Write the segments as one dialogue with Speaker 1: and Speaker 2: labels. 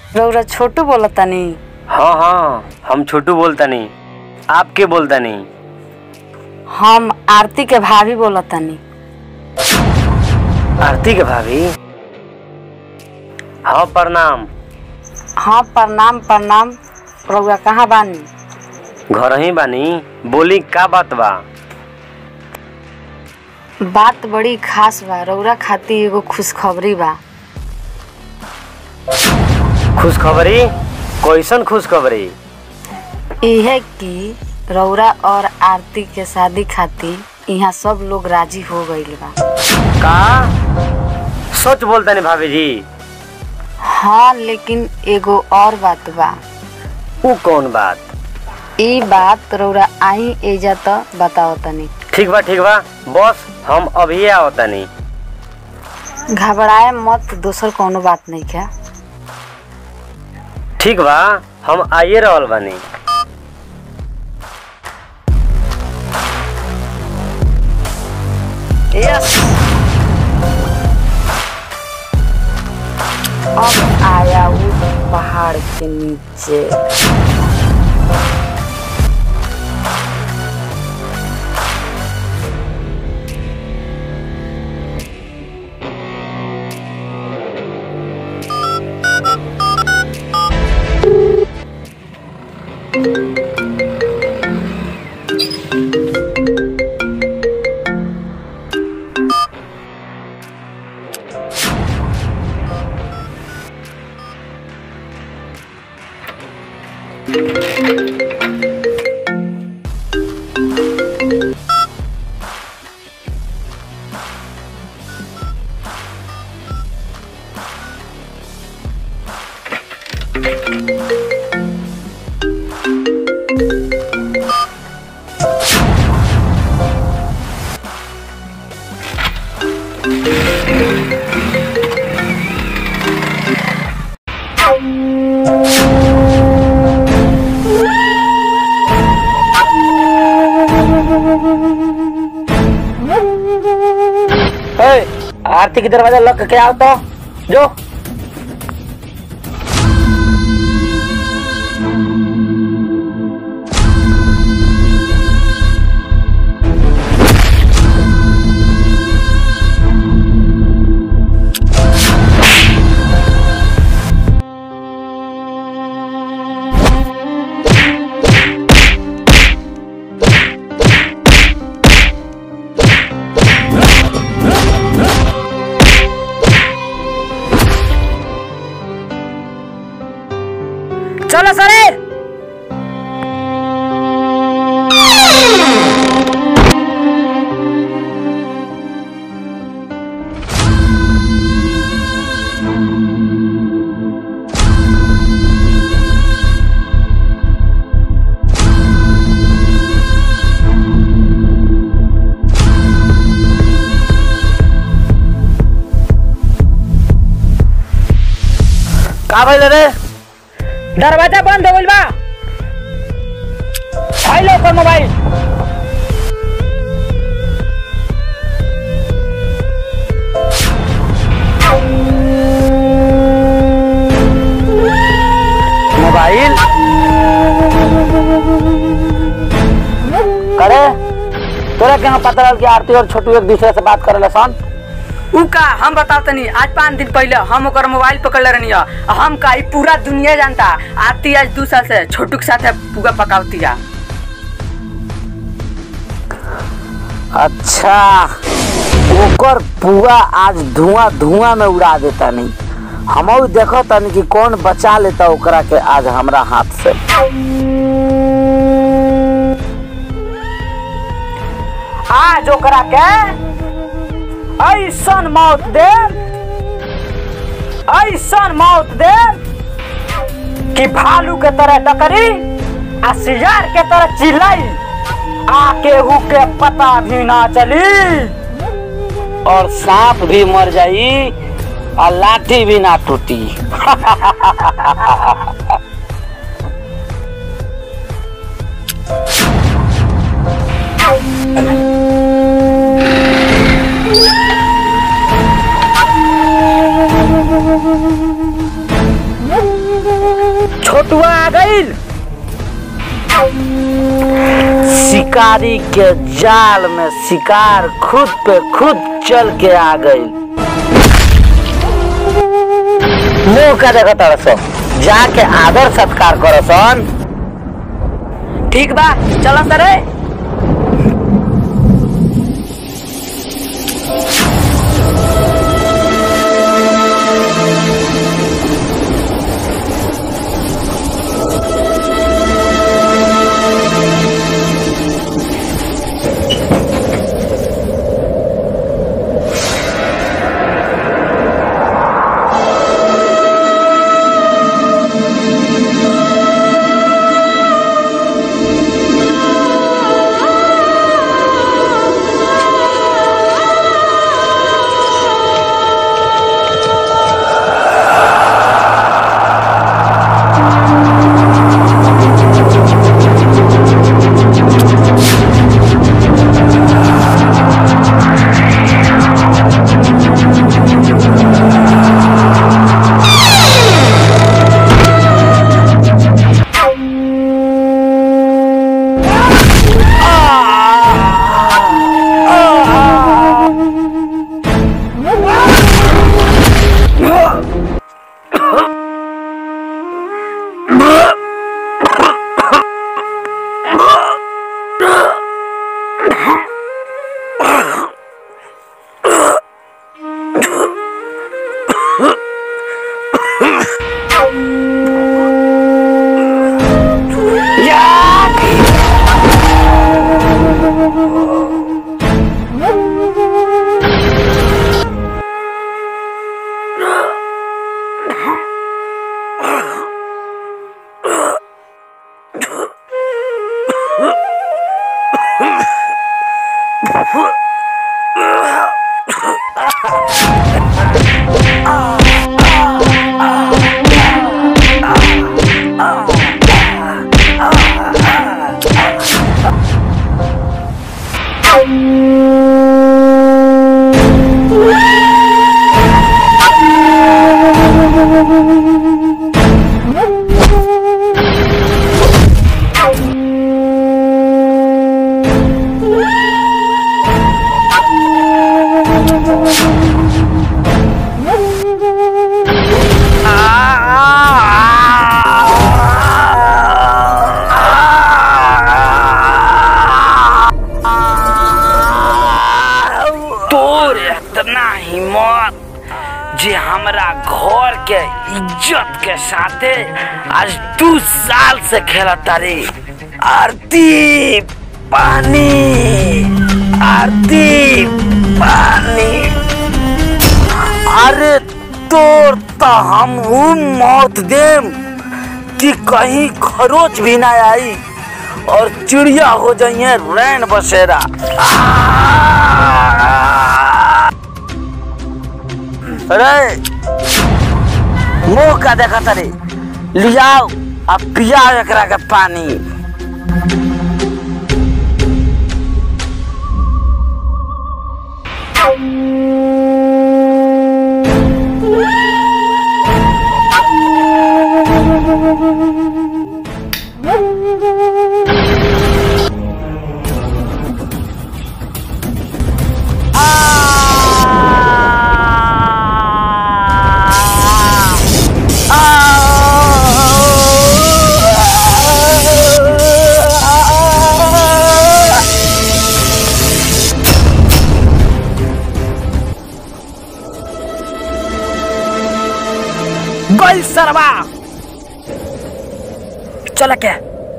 Speaker 1: रउरा छोटू बोलतानी
Speaker 2: हाँ हाँ हम छोटू बोलता नहीं आप के बोलता नहीं
Speaker 1: हम आरती के भाभी बोलतानी
Speaker 2: आरती के भाभी हाँ प्रणाम
Speaker 1: हाँ प्रणाम प्रणाम रउआ कहाँ बानी
Speaker 2: घर ही बानी बोली का बात बा
Speaker 1: बात बड़ी खास बा रउरा खातिर एगो खुशखबरी बा
Speaker 2: खुशखबरी कैसन खुशखबरी
Speaker 1: इहे कि रउरा और आरती के शादी खातिर यहाँ सब लोग राजी हो गईल बा
Speaker 2: का सच बोलता नहीं भाभी जी
Speaker 1: हाँ लेकिन एगो और बात बा
Speaker 2: वो कौन बात
Speaker 1: ई बात रउरा आई एजा त बताओ तनी
Speaker 2: ठीक बा ठीक बा बस हम अभी आवता नहीं
Speaker 1: घबराए मत दोसर कोनो बात नहीं क्या
Speaker 2: ठीक बा हम आइए रहल बानी
Speaker 1: यस अब आया वो पहाड़ के नीचे
Speaker 3: आरती की दरवाजा लग के आओ तो जो चलो सरे का भइल रे दरवाजा बंद हो गइल बा फाइल ओकर मोबाइल मोबाइल करे तोरा केना पता रहल कि आरती और छोटू एक दूसरे से बात करे सन
Speaker 4: उ का हम बताओ तनी आज पाँच दिन पहले हम ओकर मोबाइल पकड़ले रहनी है। हम का ई पूरा दुनिया जानता आती आज दू साल से छोटू के साथ पुआ पकावतिया
Speaker 3: अच्छा ओकर पुआ आज धुआं धुआं में उड़ा देता नहीं हम देखो तनी कि कौन बचा लेता ओकरा के आज हमरा हाथ से आज ओकरा के ऐसन मौत दे ऐसन मौत दे कि भालू के तरह डकरी आ सियार के तरह चिल्लाई आके हु के पता भी ना चली और सांप भी मर जाई और लाठी भी ना टूटी शिकारी के जाल में शिकार खुद पे खुद चल के आ गई मुंह का देखो तरसो जाके आदर सत्कार करो सन
Speaker 4: ठीक बा चलो सरे
Speaker 3: तोर इतना हिम्मत जे हमरा घर के इज्जत के साथे आज दू साल से खेलता रे आरती पानी आरती पानी अरे तोर तो हम ऊ मौत देम कि कहीं खरोच भी ना आई और चिड़िया हो जाइए रैन बसेरा अरे मुंह का देखा तरे लियाओ अब पियाओ एकरा के पानी
Speaker 4: गल सरवा चल के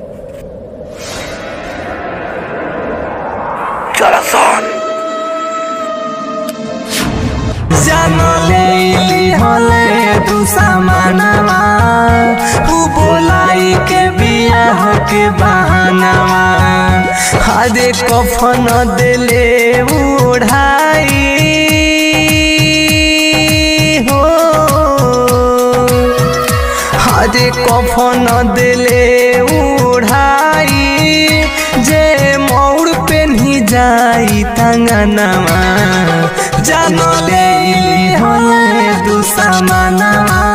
Speaker 3: चलो सोन
Speaker 5: जानले हले तू सामानवा तू बोलाई के बियाह के बहानवा हरे कफन दिले उड़ाई हो हरे कफन दिले उड़ाई जे मौड़ पेन्ही जाई तंगनवा जानले हले तू सामानवा